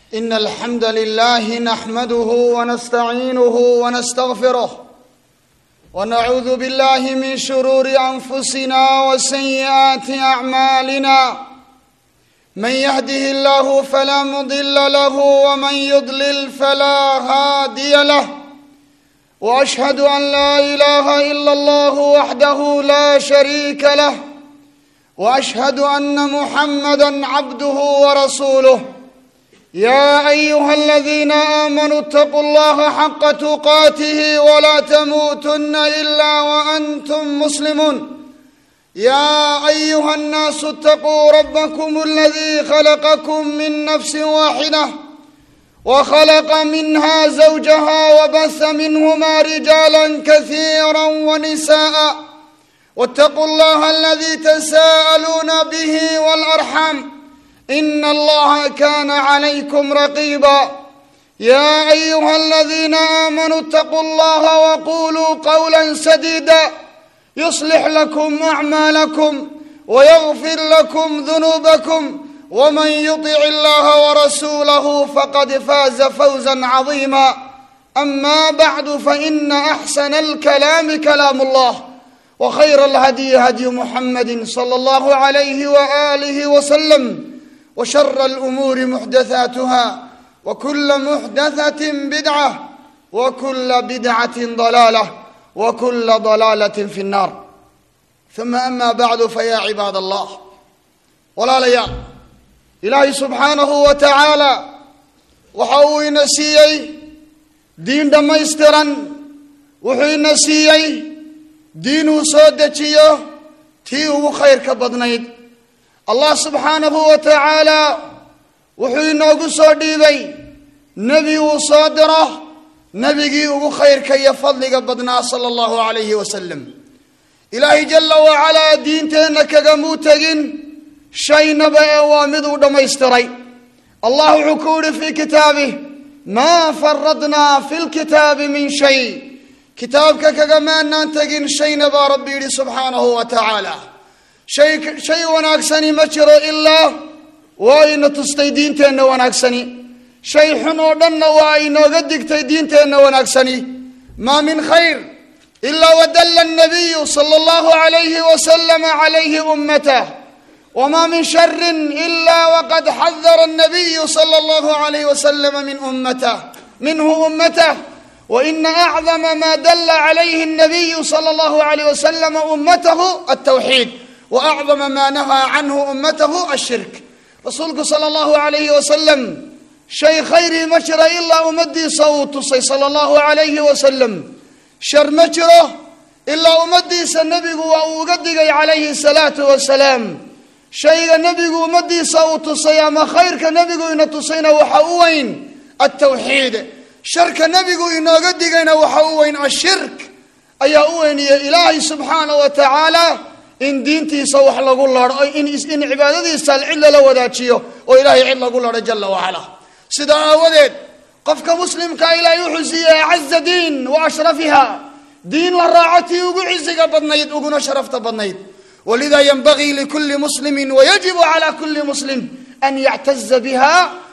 ان الحمد لله نحمده ونستعينه ونستغفره ونعوذ بالله من شرور انفسنا وسيئات اعمالنا من يهده الله فلا مضل له ومن يضلل فلا هادي له واشهد ان لا اله الا الله وحده لا شريك له واشهد ان محمدا عبده ورسوله يا ايها الذين امنوا اتقوا الله حق تقاته ولا تموتن الا وانتم مسلمون يا ايها الناس اتقوا ربكم الذي خلقكم من نفس واحده وخلق منها زوجها وبث منهما رجالا كثيرا ونساء واتقوا الله الذي تساءلون به والارحام ان الله كان عليكم رقيبا يا ايها الذين امنوا اتقوا الله وقولوا قولا سديدا يصلح لكم اعمالكم ويغفر لكم ذنوبكم ومن يطع الله ورسوله فقد فاز فوزا عظيما اما بعد فان احسن الكلام كلام الله وخير الهدي هدي محمد صلى الله عليه واله وسلم وشر الامور محدثاتها وكل محدثه بدعه وكل بدعه ضلاله وكل ضلاله في النار ثم اما بعد فيا عباد الله walaalayaal ilaahay subxaanahu wa tacaala waxa uu ina siiyey diin dhammaystiran wuxuu ina siiyey diin uu soo dejiyo tii ugu khayrka badnayd allah subxaanahu wa tacaala wuxuu inoogu soo dhiibay nebi uu soo diro nebigii ugu khayrka iyo fadliga badnaa sala allahu calayhi wasalam ilaahay jalla wacalaa diinteenna kagamuu tegin shaynaba ee waa mid uu dhammaystiray allah wuxuu ku yihi fii kitaabih maa faradnaa fi lkitaabi min shay kitaabka kagamaanaan tegin shayna baa rabbi yidhi subxaanahu wa tacaala shay shay wanaagsani ma jiro ilaa waa ina tustay diinteenna wanaagsani shay xun oo dhanna waa inooga digtay diinteenna wanaagsani maa min khayr ilaa wadalla nabiyu sala allahu alayhi wasalama calayhi ummatah wma min shari ila wqad xadara الnabiyu slى اllah عalayh waslm min ummatah minhu ummatah waina acdama ma dala عalayhi الnabiyu slى اllah عalayh waslm ummatahu الtawxiid waacdama ma nahaa canhu ummatahu الshirk rasuulku salى اllahu عalayhi wasalam shay khayrii ma jira ilaa ummadiisa uu tusay salى اllahu عalayhi wasalam shar ma jiro ilaa ummadiisa nebigu waa uu uga digay calayhi الsalaaةu wasalaam shayga nebigu ummadiisa uu tusay ama khayrka nebigu ina tusayna waxa u weyn altawxiid sharka nebigu inooga digayna waxa u weyn ashirk ayaa u weyniye ilaahay subxaana wa tacaala in diintiisa wax lagu laro in cibaadadiisa cid lala wadaajiyo oo ilaahay cid lagu laro jala wacala sidaa aawadeed qofka muslimkaa ilaahay wuxuu siiyey acaza diin wa ashrafiha diin la raaco tii ugu cisiga badnayd uguna sharafta badnayd ولذا ينبغي لكل مسلم ويجب على كل مسلم أن يعتز بها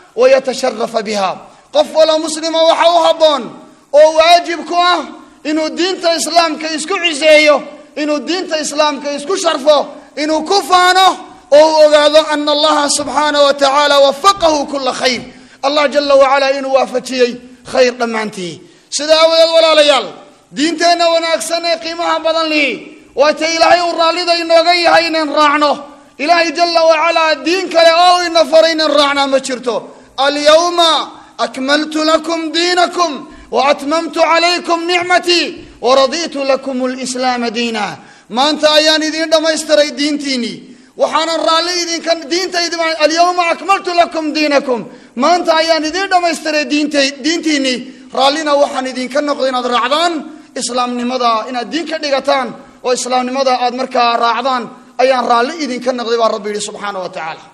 ويتشرف بها qof walo muslima waxa u habboon oo waajib ku ah inuu diinta islaamka isku ciseeyo inuu diinta islaamka isku sharfo inuu ku faano oo u ogaado ana allaha subxaana wa tacaala wafaqahu kula khayr allah jala wacala inuu waafajiyey khayr dhammaantii sida aawadeed walaalayaal diinteenna wanaagsan ee qiimaha badan lihi waata ilaahay uu raallida inooga yahay inaan raacno ilaahay jala wacalaa diin kale oo ina faray inaan raacnaa ma jirto alyawma akmaltu lakum diinakum waatmamtu calaykum nicmatii waraditu lakum lislaama diina maanta ayaan idiin dhammaystiray diintiinii waxaanan raalli idinka diintaydi alyawma akmaltu lakum diinakum maanta ayaan idiin dhammaystiray diint diintiinii raallina waxaan idinka noqday inaad raacdaan islaamnimada inaad diin ka dhigataan oo islaamnimada aad markaa raacdaan ayaan raalli idinka noqday baa rabbi yihi subxaana wa tacaala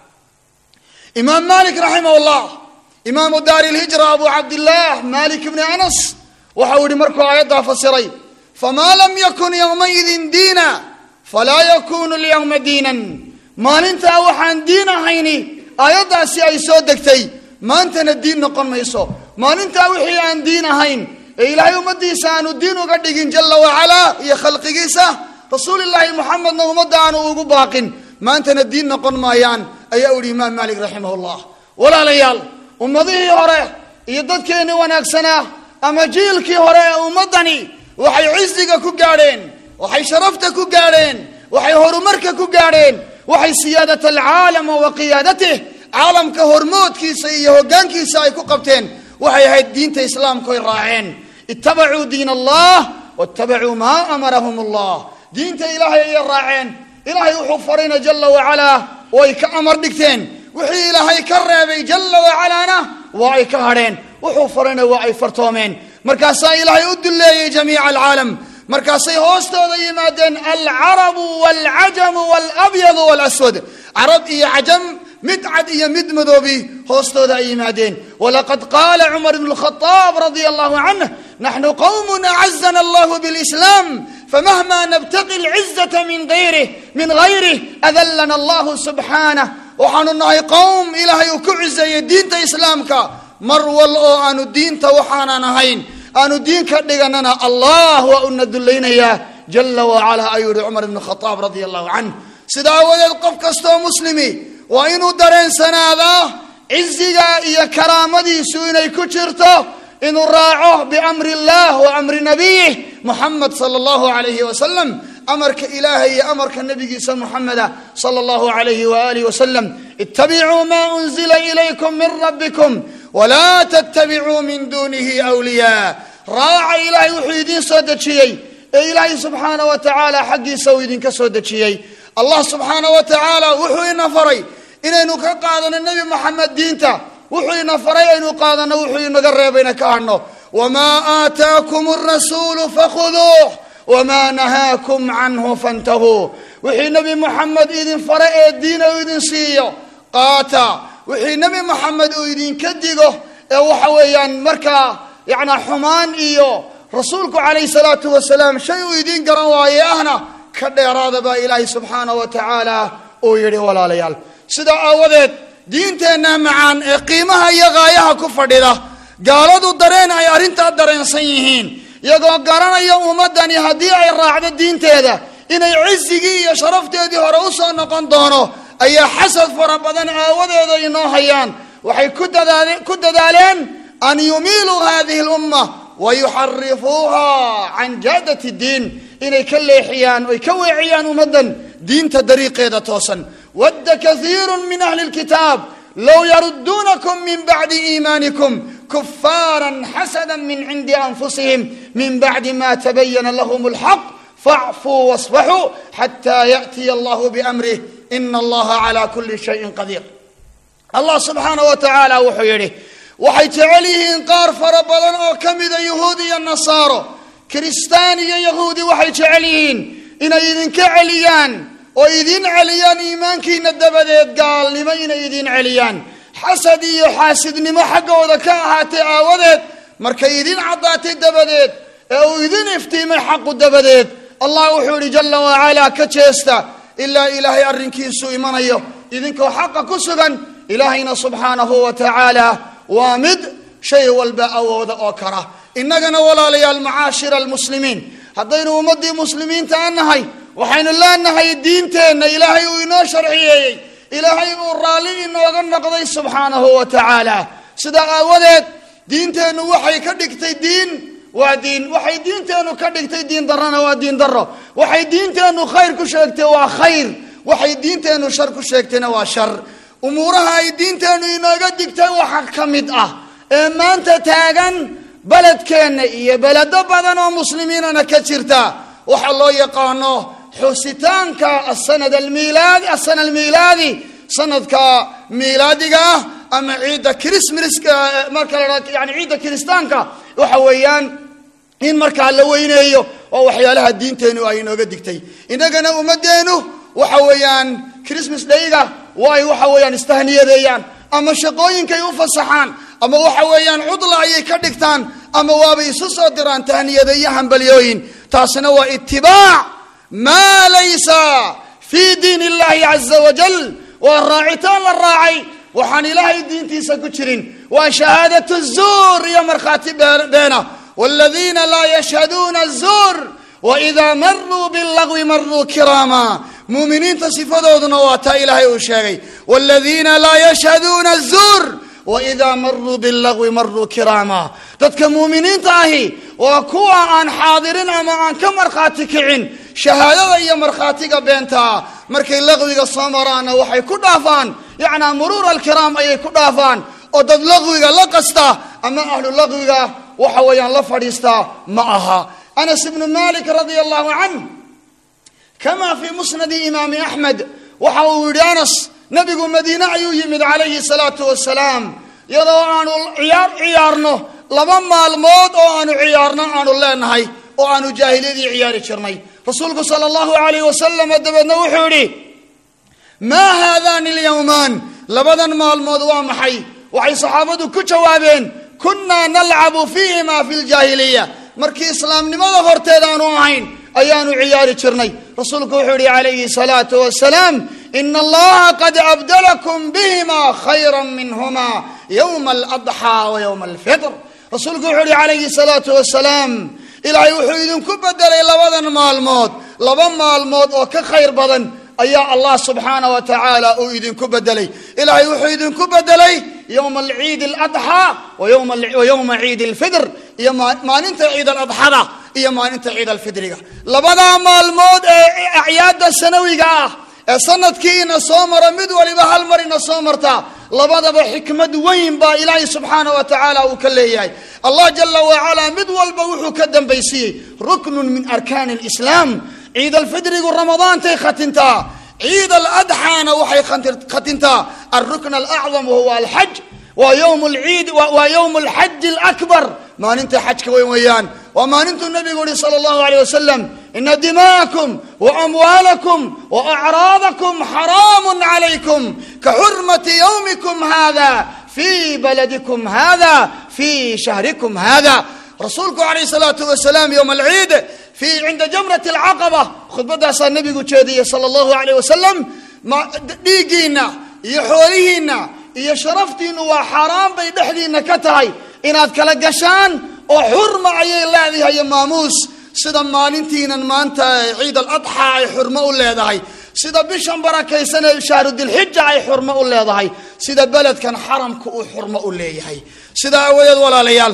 imaam malik raximah llah imaamu daari lhijra abu cabdillaah malik bni anas waxau yihi markuu aayaddaa fasiray famaa lam yakun yowmaidin diina falaa yakunu lyowma diinan maalintaa waxaan diin ahayni aayaddaasi ay soo degtay maantana diin noqon mayso maalintaa wixii aan diin ahayn ee ilaahay ummaddiisa aanu diin uga dhigin jalla wacalaa iyo khalqigiisa rasuulillaahi moxamedna ummadda aanu ugu baaqin maantana diin noqon maayaan ayaa uhi imaam maalik raximahullah walaalayaal ummadihii hore iyo dadkeennii wanaagsanaa ama jiilkii hore ee ummaddani waxay cisiga ku gaadheen waxay sharafta ku gaadheen waxay horumarka ku gaadheen waxay siyaadat alcaalama wa qiyaadatih caalamka hormoodkiisa iyo hoggaankiisa ay ku qabteen waxay ahayd diinta islaamku ay raaceen ittabacuu diin allah waittabacuu maa amarahum allah diinta ilaahay ayay raaceen ilaahay wuxuu farayna jalla wacalaa way ka amar dhigteen wixii ilaahay ka reebay jalla wacalaana waa ay ka hadheen wuxuu farayna waa ay fartoomeen markaasaa ilaahay u duleeyey jamiica alcaalam markaasay hoostooda yimaadeen alcarabu walcajamu walabyadu walaswad carab iyo cajam mid cad iyo mid madoobi hoostooda ay yimaadeen walaqad qaala cumar bnu lkhadaab radia allahu canh naxnu qowmun acazana allahu bilislaam famahma nabtaqi alcizata min gayrih min gayrih adallana allahu subxaanah waxaanu nahay qowm ilaahay uu ku ciseeyey diinta islaamka mar wal oo aanu diinta waxaanan ahayn aanu diin ka dhiganana allah waa una dulaynayaa jala wacala ayuu yihi cumar ibnu khadaab radia allahu canh sida aawadeed qof kastoo muslimi waa inuu dareensanaadaa ciziga iyo karaamadiisu inay ku jirto inuu raaco biamri illah wa amri nabiyih muxamed sala allahu alayhi wasalam amarka ilaahay iyo amarka nabigiisa muxameda sala allahu alayhi waalihi wasalam ittabicuu ma unzila ilaykum min rabbikum walaa tattabicuu min duunihi wliyaa raaca ilaahay wuxuu idiin soo dejiyey ee ilaahay subxaana wa tacaala xaggiisa uu idinka soo dejiyey allah subxaana wa tacaala wuxuu ina faray inaynu ka qaadano nebi moxamed diinta wuxuu ina faray aynu qaadano wuxuu inaga reebayna ka hadhno wamaa aataakum arasuulu fakhuduuh wamaa nahaakum canhu fantahuu wixii nebi moxamed idin fare ee diina uu idin siiyo qaata wixii nebi moxamed uu idinka digo ee waxa weeyaan markaa yacnaa xumaan iyo rasuulku calayhi salaatu wasalaam shay uu idiin garan waaye ahna ka dheeraada baa ilaahay subxaana wa tacaala uu yidhi walaalayaal sidaa aawadeed diinteenna macaan ee qiimaha iyo qaayaha ku fadhida gaaladu dareen ay arrintaa dareensan yihiin iyagoo garanaya ummaddani haddii ay raacdo diinteeda inay cisigii iyo sharafteedii hore u soo noqon doono ayaa xasad fara badan aawadeeda inoo hayaan waxay ku dadaaleen an yumiiluu hadihi lumma wa yuxarifuuha can jaadati diin inay ka leexiyaan oy ka weeciyaan ummaddan diinta dariiqeeda toosan wadda kaiiru min ahli lkitaab low yarudduunakum min bacdi iimaanikum kufaaran xasada min cindi anfusihim min bacdi ma tabayana lahum alxaq facfuu wasfaxuu xataa yaأtiya allahu biamrih ina allaha cala kuli shayin qadiir allah subxaana wa tacaala wuxuu yidhi waxay jecel yihiin qaar fara badan oo ka mida yuhuud iyo nasaaro kiristaan iyo yahuudi waxay jecel yihiin inay idinka celiyaan oo idin celiyaan iimaankiina dabadeed gaalnimo inay idin celiyaan xasad iyo xaasidnimo xaggooda ka ahaatay aawadeed markay idin caddaatay dabadeed ee uu idin iftiimay xaqu dabadeed allah wuxuu yidhi jalla wacalaa ka jeesta ilaa ilaahay arrinkiisu imanayo idinkoo xaqa ku sugan ilaahayna subxaanahu wa tacaala waa mid shay walba awooda oo kara innagana walaalayaal macaashira almuslimiin haddaynu ummaddii muslimiinta aan nahay waxaynu leenahay diinteenna ilaahay uu inoo sharciyeeyey ilaahay uu raalli inooga noqday subxaanahu wa tacaala sidaa aawadeed diinteennu waxay ka dhigtay diin waa diin waxay diinteennu ka dhigtay diin darrona waa diin darro waxay diinteennu khayr ku sheegtay waa khayr waxay diinteennu shar ku sheegtayna waa shar umuuraha ay diinteennu inooga digtay waxa ka mid ah ee maanta taagan beledkeenna iyo beledo badan oo muslimiinana ka jirta waxaa loo yaqaano xusitaanka asanad almiilaadi asana almiilaadi sanadka miilaadiga ah ama ciidda christmaska marka la yani ciidda kiristaanka waxa weeyaan in markaa la weyneeyo oo waxyaalaha diinteennu ay inooga digtay innagana ummadeennu waxa weeyaan christmas dayga waa ay waxa weeyaan istahniyadeeyaan ama shaqooyinkay u fasaxaan ama waxa weeyaan cudla ayay ka dhigtaan ama waabay isu soo diraan tahniyada iyo hambalyooyin taasina waa itibaac maa laysa fii diin illahi caza wajal waa raacitaan la raacay waxaan ilaahay diintiisa ku jirin waa shahaadatu zuur iyo markhaati beena waladiina laa yashhaduuna zuur waidaa maruu bilagwi maruu kiraama muuminiinta sifadooduna waa taa ilaahay uu sheegay waladiina laa yashhaduuna zuur waidaa maruu bilagwi maruu kiraama dadka muuminiinta ahi waa kuwa aan xaadirin ama aan ka markhaati kicin shahaadada iyo markhaatiga beentaa markay laqwiga soo maraanna waxay ku dhaafaan yacnaa muruur alkiraam ayay ku dhaafaan oo dad laqwiga la qasta ama ahlu laqwiga waxa weeyaan la fadhiistaa ma aha anas ibnu malik radia allahu canh kama fii musnadi imaami axmed waxa uu yidhi anas nabigu madiine ayuu yimid calayhi salaatu wasalaam iyadoo aanu ciyaar ciyaarno laba maalmood oo aanu ciyaarno aanu leenahay oo aanu jaahiliyadii ciyaari jirnay rasuulku sala allahu alayh wasalam dabeedna wuxuu yidhi maa haadani alyowmaan labadan maalmood waa maxay waxay saxaabadu ku jawaabeen kunnaa nalcabu fiihima fi ljaahiliya markii islaamnimada horteed aanu ahayn ayaanu ciyaari jirnay rasuulku wuxuu yihi calayhi salaatu wasalaam ina allaha qad abdalakum bihima khayra minhuma yowma aladxaa wa yowma alfitr rasuulku wuxuu yihi calayhi salaatu wasalaam ilaahay wuxuu idinku bedelay labadan maalmood laba maalmood oo ka khayr badan ayaa allah subxaana wa tacaala uu idinku bedelay ilaahay wuxuu idinku bedelay yowma alciid aladxaa wa yowma ciid alfidr iyo maalinta ciid aladxada iyo maalinta ciid alfidriga labadaa maalmood ee acyaada sanawiga ah ee sanadkii ina soo mara mid waliba hal mar ina soo marta labadaba xikmad weyn baa ilaahay subxaana wa tacaala uu ka leeyahay allah jala wacalaa mid walba wuxuu ka dambaysiiyey ruknun min arkaani lislaam ciid alfidrigu ramadaantay khatintaa ciid aladxaana waxay khatintaa alrukn alacdam wahuwa alxaj waa yowm lciid waa yowm alxaji alakbar maalinta xajka weyn weeyaan waa maalintuu nabigu yihi sala allahu alayh wasalam ina dima'akum waamwaalakum waacraadakum xaraamu calaykum ka xurmati yowmikum hada fi baladikum hada fi shahrikum hada rasuulku calayh salaatu wasalaam yowma alciid fi cinda jamrat alcaqaba khudbadaasaa nabigu jeediyey sala allahu alayh wasalam dhiiggiinna iyo xoolihiinna iyo sharaftiinnu waa xaaraan bay dhexdiinna ka tahay inaad kala gashaan oo xurma ayay leedahay maamuus sida maalintiinan maanta ciid aladxaa ay xurmo u leedahay sida bishan barakaysan ee shahru dilxija ay xurmo u leedahay sida beledkan xaramka uu xurmo u leeyahay sidaa awadeed walaalayaal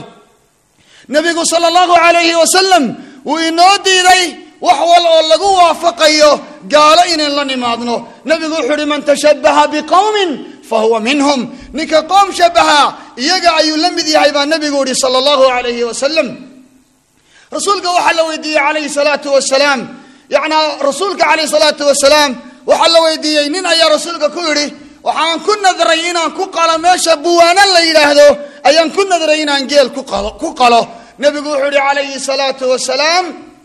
nabigu sala allahu alayhi wasalam wuu inoo diiday wax wal oo lagu waafaqayo gaalo inayn la nimaadno nabigu wuxuu uhi man tashabbaha biqowmin fahuwa minhum ninka qoom shabaha iyaga ayuu la mid yahay baa nabigu yihi sala allahu alayhi wasalam rasuulka waxaa la weydiiyey calayhi salaatu wasalaam yacnaa rasuulka calayhi salaatu wasalaam waxaa la weydiiyey nin ayaa rasuulka ku yidhi waxaan ku nadray inaan ku qalo meesha buwaana la yidhaahdo ayaan ku nadray inaan geel ku qalo ku qalo nabigu wuxuu yihi calayhi salaatu wasalaam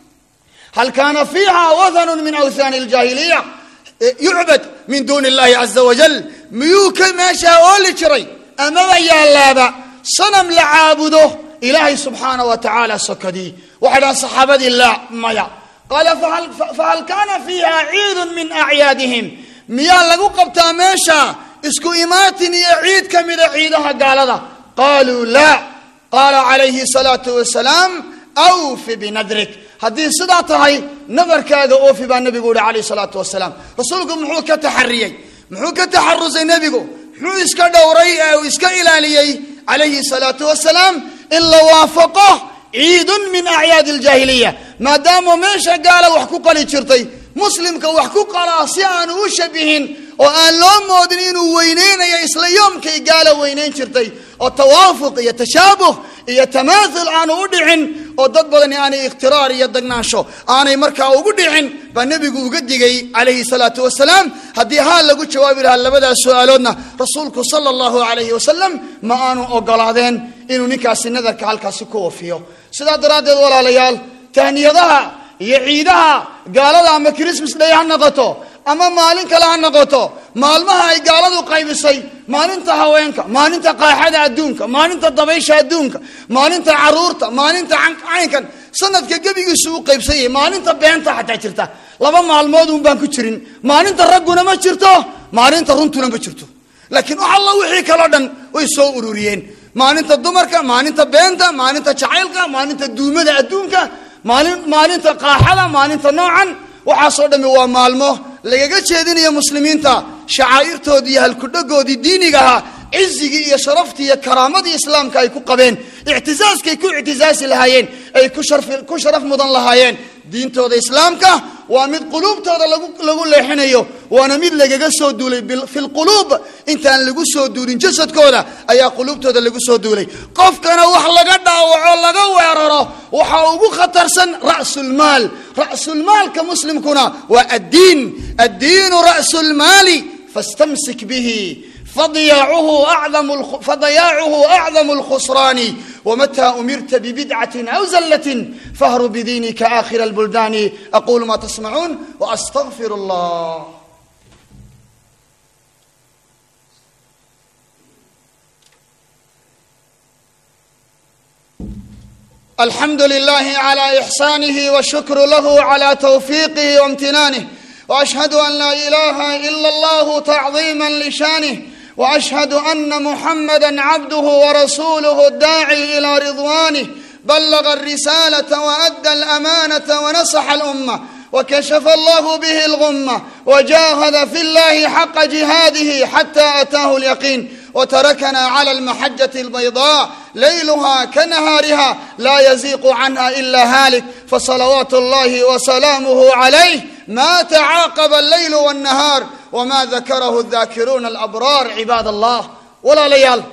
hal kaana fiiha wathanun min awthaani aljaahiliya yucbad min duuni illahi caza wajal miyuu ka meeshaa ooli jiray amaba yaalaaba sanam la caabudo ilaahay subxaana wa tacaala sokadii waxay dhahan saxaabadii laa maya qaala fahal kaana fiiha ciidun min acyaadihim miyaa lagu qabtaa meesha isku imaatin iyo ciid ka mida ciidaha gaalada qaaluu laa qaala calayhi salaatu wasalaam awfi binadrik haddii sidaa tahay nadarkaaga oofi baa nebigu yihi calayh salaatu wasalaam rasuulku muxuu ka taxariyey muxuu ka taxarusay nebigu muxuu iska dhowray ee uu iska ilaaliyey calayhi salaatu wasalaam in la waafaqo ciidun min acyaadi aljaahiliya maadaama meesha gaala wax ku qali jirtay muslimka wax ku qalaa si aanu u shabihin oo aan loo moodin inuu weyneynayo isla yoomkay gaala weyneyn jirtay oo tawaafuq iyo tashaabuh iyo tamaathul aanu u dhicin oo dad badani aanay ikhtiraar iyo dagnaansho aanay markaa ugu dhicin baa nebigu uga digay calayhi salaatu wasalaam haddii haa lagu jawaabi lahaa labadaas su-aaloodna rasuulku sala allahu calayhi wasalam ma aanu ogolaadeen inuu ninkaasi nadarka halkaasi ku wafiyo sidaa daraaddeed walaalayaal tahniyadaha iyo ciidaha gaalada ama christmas day ha noqoto ama maalin kale ha noqoto maalmaha ay gaaladu qaybisay maalinta haweenka maalinta qaaxada adduunka maalinta dabaysha adduunka maalinta caruurta maalinta caynkan sanadka gebigiisu u qaybsan yahay maalinta beenta xataa jirta laba maalmood un baan ku jirin maalinta ragguna ma jirto maalinta runtuna ma jirto laakiin wax alla wixii kaloo dhan way soo ururiyeen maalinta dumarka maalinta beenta maalinta jacaylka maalinta duumada adduunka maalin maalinta qaaxada maalinta noocan waxaasoo dhammi waa maalmo lagaga jeedinayo muslimiinta shacaa'irtoodii iyo halkudhagoodii diiniga ahaa cizigii iyo sharaftii iyo karaamadii islaamka ay ku qabeen ictisaaskay ku ictisaasi lahaayeen ay ku sharaf mudan lahaayeen diintooda islaamka waa mid quluubtooda lagu leexinayo waana mid lagaga soo duulay fi lquluub intaan lagu soo duulin jasadkooda ayaa quluubtooda lagu soo duulay qofkana wax laga dhaawaco laga weeraro waxaa ugu khatarsan ra'sulmaal ra'sulmaalka muslimkuna waa addiin addiinu ra'sulmaali fastamsik bihi fadiyaacuhu acdamu lkhusraani wmata umirta bbidcaة aw zlt fahr bdiinika akhir اlbuldaani aqulu ma tasmacuun wastغfir اllah alxamdu لlah عlى إxsanih wshukr lah عlى twfiqih وامtinanih وأشhهd an la إlaha إla اllah تacظima lshanih واشهد ان محمدا عبده ورسوله الداعي الى رضوانه بلغ الرساله وادى الامانه ونصح الامه وكشف الله به الغمه وجاهد في الله حق جهاده حتى اتاه اليقين وتركنا على المحجه البيضاء ليلها كنهارها لا يزيق عنها الا هالك فصلوات الله وسلامه عليه ما تعاقب الليل والنهار wma dakarahu daakiruuna alabraar cibaad allah walaalayaal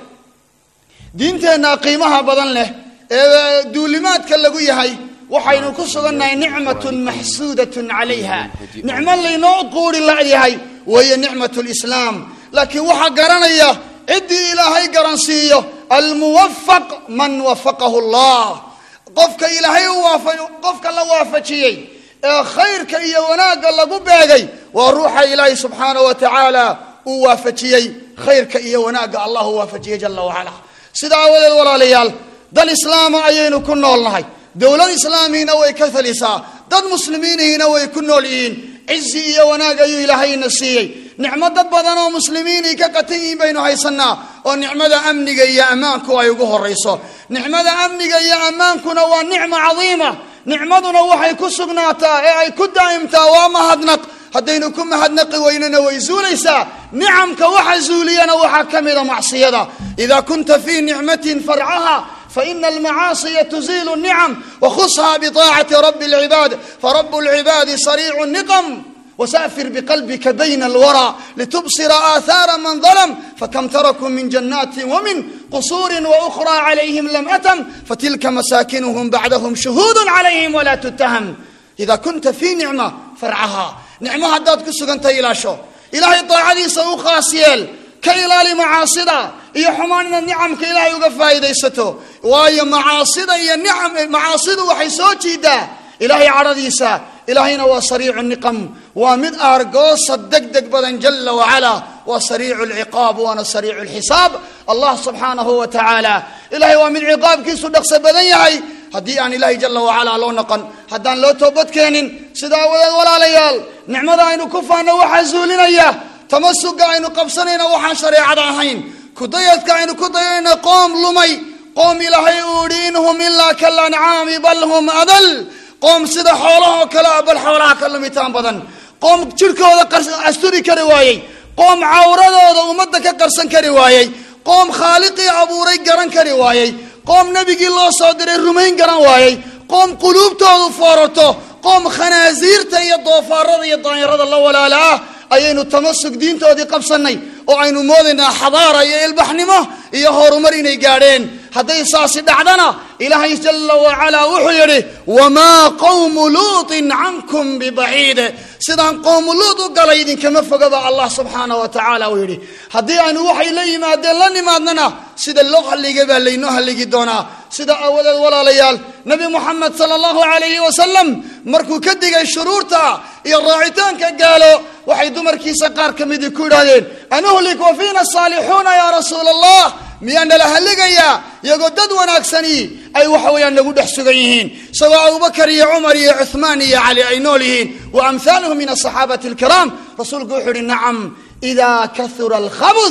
diinteenna qiimaha badan leh ee duulimaadka lagu yahay waxaynu ku sugannahay nicmatun maxsuudatun calayha nicmo laynoo quuri layahay weeye nicmat lislaam laakiin waxaa garanaya ciddii ilaahay garansiiyo almuwafaq man wafaqahu allah qofka ilaahay qofka la waafajiyey ee khayrka iyo wanaagga lagu beegay waa ruuxa ilaahay subxaana wa tacaala uu waafajiyey khayrka iyo wanaagga allah uu waafajiyey jala wacala sida aawadeed walaalayaal dal islaama ayaynu ku nool nahay dowlad islaamiina way ka talisaa dad muslimiinihiina way ku nool yihiin cizi iyo wanaag ayuu ilaahayna siiyey nicmo dad badan oo muslimiinay ka qatan yihiin baynu haysanaa oo nicmada amniga iyo ammaanku ay ugu horayso nicmada amniga iyo ammaankuna waa nicmo cadiima nicmaduna waxay ku sugnaataa ee ay ku daa'imtaa waa mahadnaq haddaynu ku mahadnaqi weynana way zuulaysaa nicamka waxa zuuliyana waxaa ka mida macsiyada idaa kunta fii nicmatin farcaha faina almacaasiya tuziilu nicam wakhusha biطaacati rabi اlcibaad farabu اlcibaadi sariicu niqam وسافر بقلبك بين الورى لتبصر آثار من ظلم فكم تركوا من جنات ومن قصور وأخرى عليهم لم أتم فتلك مساكنهم بعدهم شهود عليهم ولا تتهم إذا كنت في نعمة فرعها نعمة هداد كسوغنت إلى شو إلهي طاعدي سوخاسيل كإلى معاصدة iyo xumaanina nicamka ilaahay uga faa'iidaysato waayo macaasida iyo nicam macaasidu waxay soo jiidaa ilaahay cadhadiisa ilaahayna waa sariicu niqam waa mid aargoosa deg deg badan jala wacala waa sariicu lciqaab waana sariicu lxisaab allah subxaanahu wa tacaala ilahay waa mid ciqaabkiisu dhaqso badan yahay haddii aan ilaahay jala wacala loo noqon haddaan loo toobadkeenin sidaa awadeed walaalayaal nicmada aynu ku faano waxaa zuulinaya tamasuga aynu qabsanayna waxaan shareecada ahayn kudayadka aynu ku dayanayna qoom lumay qoom ilaahay uu idhi in hum ilaa kalancaami bal hum adal qoom sida xoolahoo kale a bal xoolaha ka lumitaan badan qoom jidhkooda asturi kari waayey qoom cawradooda ummadda ka qarsan kari waayey qoom khaaliqii abuuray garan kari waayey qoom nebigii loo soo diray rumayn garan waayey qoom quluubtoodu foorarto qoom khanaasiirta iyo doofaarada iyo daanyarada la walaala ah ayaynu tamasug diintoodii qabsannay oo aynu moodaynaa xadaara iyo ilbaxnimo iyo horumar inay gaadheen hadday saasi dhacdana ilaahay jala wacalaa wuxuu yidhi wamaa qowmu luutin cankum bibaciid sidaan qowmu luut u galay idinkama fogaba allah subxaana wa tacaala uu yidhi haddii aynu waxay la yimaadeen la nimaadnana sida loo halligay baa laynoo halligi doonaa sida aawadeed walaalayaal nebi moxamed sala allahu calayhi wasalam markuu ka digay shuruurta iyo raacitaanka gaalo waxay dumarkiisa qaar ka midii ku yidhaahdeen anuhlik wa fiina saalixuuna yaa rasuula allah miyaa nala halligayaa iyagoo dad wanaagsani ay waxa weeyaan nagu dhex sugan yihiin isagoo abubakar iyo cumar iyo cuhmaan iyo cali ay nool yihiin wa amhaaluhum min asaxaabati alkiraam rasuulku wuxuu yihi nacam idaa kahura alkhabuth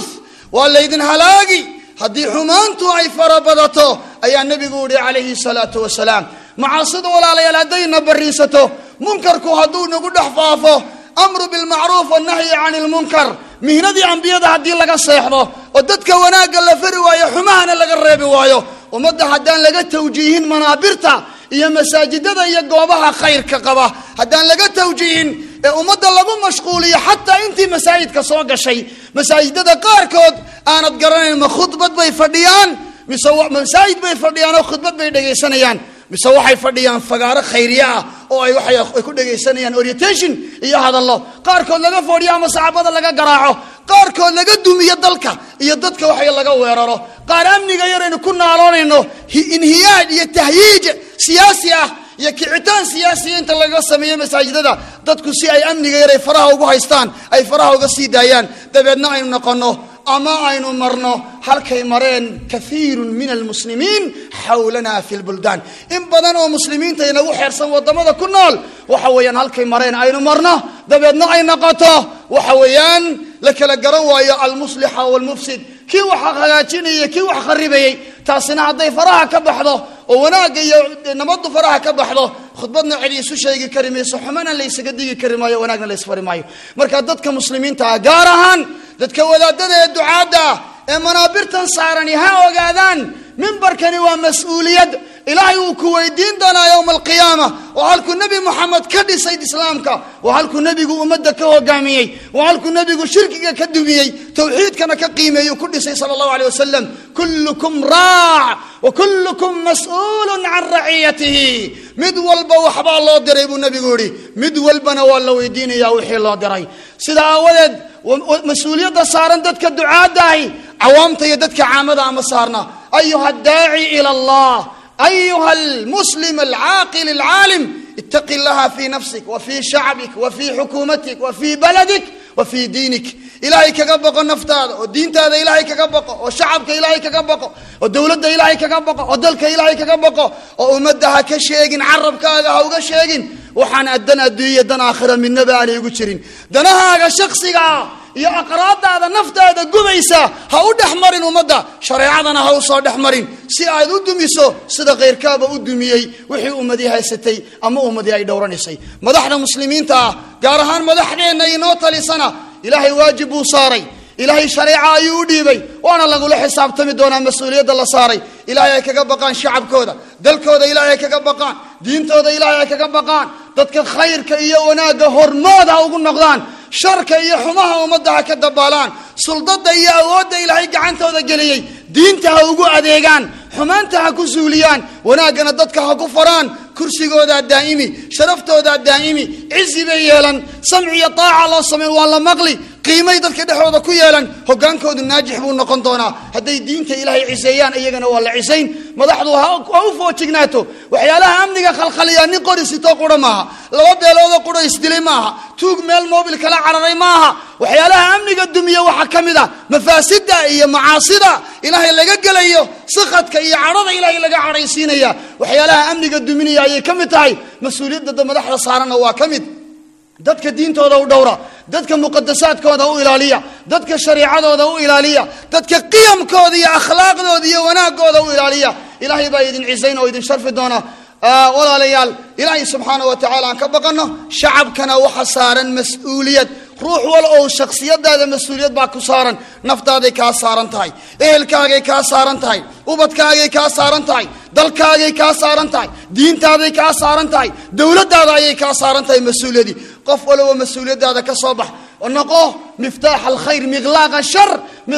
waa laydin halaagi haddii xumaantu ay farabadato ayaa nebigu yihi calayhi salaatu wasalaam macaasida walaalayaal haddayna bariisato munkarku hadduu nagu dhex faafo amru bilmacruuf wannahyi cani lmunkar mihnadii ambiyada haddii laga seexdo oo dadka wanaagga la fari waayo xumahana laga reebi waayo ummadda haddaan laga tawjiihin manaabirta iyo masaajidada iyo goobaha khayrka qaba haddaan laga tawjiihin ee ummadda lagu mashquuliyo xataa intii masaajidka soo gashay masaajidada qaarkood aanad garanayn ma khudbad bay fadhiyaan mise masaajid bay fadhiyaan oo khudbad bay dhegaysanayaan mise waxay fadhiyaan fagaaro khayriye ah oo ay waxay ay ku dhegaysanayaan orientation iyo hadallo qaarkood laga foodhiyo ama saxaabada laga garaaco qaarkood laga dumiyo dalka iyo dadka waxay laga weeraro qaar amniga yaraynu ku naaloonayno inhiyaaj iyo tahyiij siyaasi ah iyo kicitaan siyaasiya inta laga sameeyo masaajidada dadku si ay amniga yaray faraha ugu haystaan ay faraha uga sii daayaan dabeedna aynu noqonno ama aynu marno halkay mareen kaiirun min almuslimiin xawlana fi lbuldaan in badan oo muslimiinta inagu xeersan wadamada ku nool waxa weeyaan halkay mareen aynu marno dabeedna ay noqoto waxa weeyaan la kala garan waayo almuslixa walmufsid kii wax hagaajinaya kii wax kharibayey taasina hadday faraha ka baxdo oo wanaagga iyo nabaddu faraha ka baxdo khudbadna celi isu sheegi kari mayso xumana laysaga digi kari maayo wanaagna laysfari maayo marka dadka muslimiinta ah gaar ahaan dadka wadaadada ee ducaadda ah ee manaabirtan saarani ha ogaadaan mimbarkani waa mas-uuliyad ilaahay uu ku weydiin doonaa yowma alqiyaama oo halkuu nebi moxamed ka dhisay islaamka waa halkuu nebigu ummadda ka hogaamiyey waa halkuu nebigu shirkiga ka dumiyey towxiidkana ka qiimeeyey ku dhisay sala allahu aleyh wasalam kullukum raac wa kullukum mas-uulun can raciyatihi mid walba waxbaa loo diray buu nebigu yihi mid walbana waa la weydiinaya wixii loo diray sida aawadeed mas-uuliyadda saaran dadka ducaadda ahi cawaamta iyo dadka caamada ama saarna ayuha daaci ila allah ayuha almuslim alcaaqil alcaalim itaqi llaha fi nafsik wa fi shacbik wa fi xukuumatik wa fi baladik wa fi diinik ilaahay kaga boqo naftaada oo diintaada ilaahay kaga boqo oo shacabka ilaahay kaga boqo oo dowladda ilaahay kaga boqo oo dalka ilaahay kaga boqo oo ummadda ha ka sheegin carabkaaga ha uga sheegin waxaan addan adduunya dan aakhira midnaba aanay ugu jirin danahaaga shaksigaa iyo aqraadaada naftaada gubaysa ha u dhex marin ummadda shareecadana ha u soo dhex marin si aad u dumiso sida khayrkaaba u dumiyey wixii ummadii haysatay ama ummadii ay dhowranaysay madaxda muslimiinta ah gaar ahaan madaxdeenna inoo talisana ilaahay waajib buu saaray ilaahay shareeca ayuu u dhiibay waana lagula xisaabtami doonaa mas-uuliyadda la saaray ilaahay ay kaga baqaan shacabkooda dalkooda ilaahay ay kaga baqaan diintooda ilaahay ay kaga baqaan dadka khayrka iyo wanaagga hormood ha ugu noqdaan sharka iyo xumaha ummadda ha ka dabaalaan suldada iyo awoodda ilaahay gacantooda geliyey diinta ha ugu adeegaan xumaanta ha ku suuliyaan wanaaggana dadka ha ku faraan kursigoodaa daa'imi sharaftoodaa daa'imi cizi bay yeelan samci iyo taaca loo sameyn waa la maqli qiimay dadka dhexdooda ku yeelan hogaankoodu naajix buu noqon doonaa hadday diinta ilaahay ciseeyaan iyagana waa la cisayn madaxdu ha u foojignaato waxyaalaha amniga khalkhaliyaa nin qori sitoo qura maaha laba beeloodoo quro isdilay maaha tuug meel moobil kala cararay maaha waxyaalaha amniga dumiya waxaa ka mid a mafaasida iyo macaasida ilaahay laga gelayo sakadka iyo cadhada ilaahay laga cadhaysiinaya waxyaalaha amniga duminaya ayay ka mid tahay mas-uuliyadda madaxda saaranna waa ka mid dadka diintooda u dhowra dadka muqadasaadkooda u ilaaliya dadka shariicadooda u ilaaliya dadka qiyamkooda iyo akhlaaqdooda iyo wanaagooda u ilaaliya ilaahay baa idin cisayn oo idin sharfi doona walaalayaal ilaahay subxaana wa tacaala aan ka baqanno shacabkana waxa saaran mas-uuliyad ruux wal oo shaksiyadaada mas-uuliyad baa ku saaran naftaaday kaa saaran tahay ehelkaagay kaa saaran tahay ubadkaagay kaa saaran tahay dalkaagay kaa saaran tahay diintaaday kaa saaran tahay dowladdaada ayay kaa saaran tahay mas-uuliyadii qof waloba mas-uuliyadaada ka soo bax noqo miftaax alkhayr miqlaaqa shar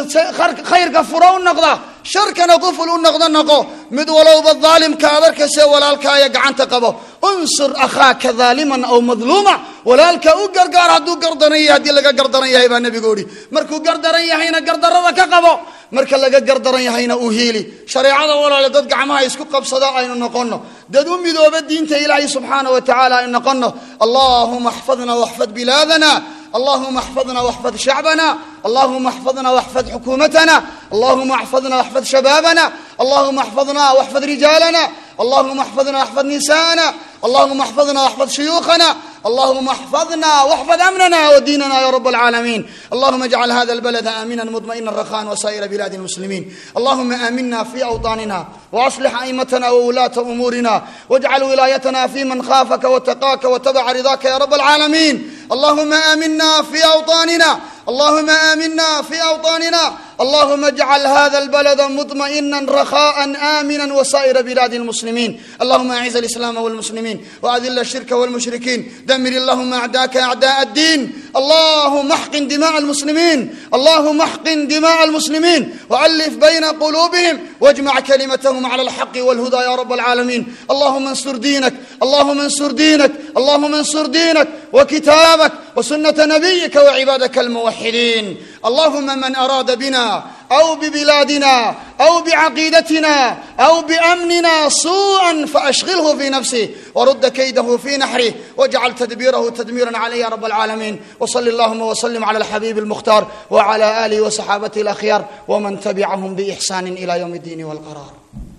khayrka furo u noqda sharkana quful u noqdo noqo mid walowba daalimka aad arkayse walaalkaaya gacanta qabo unsur akhaaka daaliman aw madluuma walaalka u gargaar hadduu gardaran yahay haddii laga gardaran yahay baa nebigu idhi markuu gardaran yahayna gardarada ka qabo marka laga gardaran yahayna u hiili shareecada walaale dad gacmaha isku qabsado aynu noqono dad u midooba diinta ilaahay subxaana wa tacaala aynu noqono allahuma axfadna waxfad bilaadana اللهم احفظنا واحفظ شعبنا اللهم احفظنا واحفظ حكومتنا اللهم احفظنا واحفظ شبابنا اللهم احفظنا واحفظ رجالنا اللهم احفظنا واحفظ نساءنا اللهم احفظنا واحفظ شيوخنا اللهم احفظنا واحفظ امننا وديننا يا رب العالمين اللهم اجعل هذا البلد امنا مطمئنا رخاء وسائر بلاد المسلمين اللهم امنا في اوطاننا واصلح ائمتنا وولاه امورنا واجعل ولايتنا في من خافك واتقاك واتبع رضاك يا رب العالمين اللهم امنا في اوطاننا اللهم امنا في اوطاننا اللهم اجعل هذا البلد مطمئنا رخاء امنا وسائر بلاد المسلمين اللهم اعز الاسلام والمسلمين واذل الشرك والمشركين دمر اللهم اعداءك اعداء الدين اللهم احقن دماء المسلمين اللهم احقن دماء المسلمين والف بين قلوبهم واجمع كلمتهم على الحق والهدى يا رب العالمين اللهم انصر دينك اللهم انصر دينك اللهم انصر دينك وكتابك وسنه نبيك وعبادك الموحدين اللهم من اراد بنا او ببلادنا او بعقيدتنا او بامننا سوءا فاشغله في نفسه ورد كيده في نحره واجعل تدبيره تدميرا عليه يا رب العالمين وصل اللهم وسلم على الحبيب المختار وعلى اله وصحابته الاخيار ومن تبعهم باحسان الى يوم الدين والقرار